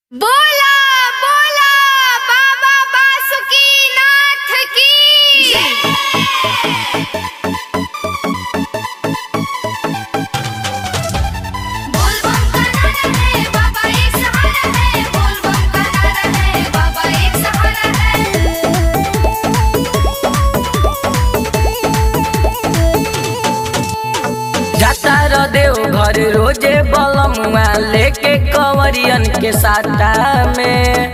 बोला बोला बाबा बासुकीनाथ की बोल बम का नारा है बाबा एक सहारा है बोल बम का नारा है बाबा एक सहारा है जाता र देव घर रोजे बलमुआ लेके कंवरियन के साटा में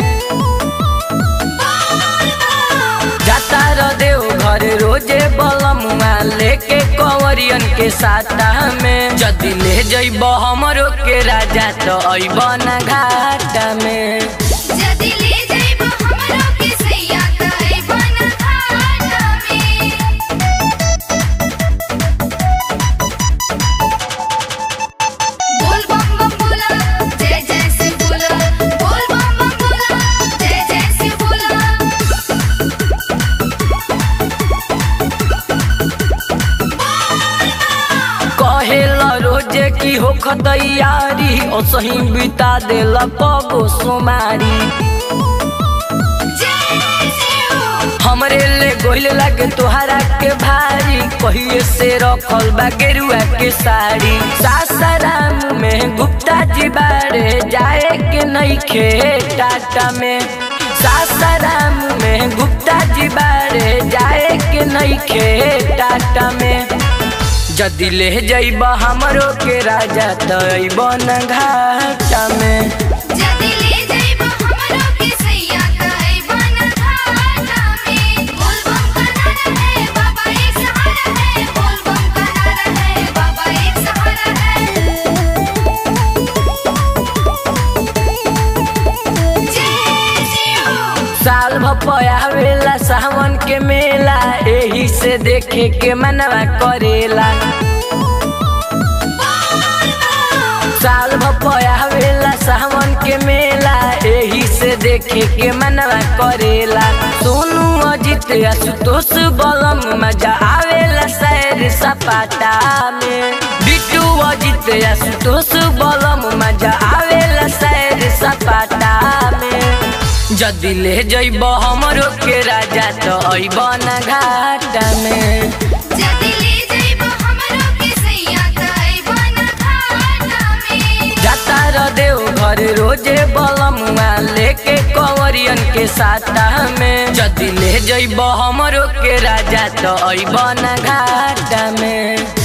जाता र देव घर रोजे बलमुआ लेके कंवरियन के साटा में जदि ले जइब हमरो के राजा तो अइब ना घाटा में जदि ले जइब हमरो के सैया तई बन घाट में बोल बम बम बोला जय जय शिव बोला बोल बम बम बोला जय जय शिव बोला कहेला रोजे की हो खतैयारी ओ सही बिता देला पगो सोमारी जय शिव हमरे ले गोइल लागे तोहरा के भारी कहिए से रखल बा गेरुआ के साड़ी सासाराम में गुप्ता जी बारे जाए के नहीं खे टाटा में सासाराम में गुप्ता जी बारे जाए के नहीं खे टाटा में जदि ले जइब हमरो के राजा तइब न घाटा में जदि ले जइब हमरो के सैया तई बन घाट में बोल बम का नारा है बाबा एक सहारा है बोल बम का नारा है बाबा एक सहारा है जय शिव साल भपयावेला सावन के मेला एही से देखे के मनवा करेला साल भपयावेला सावन के मेला एही से देखे के मनवा करेला सोनू अजित आशुतोष बलम मजा आवेला सैर सपाटा में बिट्टू अजित आशुतोष बलम मजा आवेला सैर सपाटा में जदि ले जइब हमरो के राजा तो अइब ना घाटा में जदि ले जइब हमरो के सैया तई बन घाट में जाता र देव घर रोजे बलमुआ लेके कंवरियन के साटा में जदि ले जइब हमरो के राजा तो अइब ना घाटा में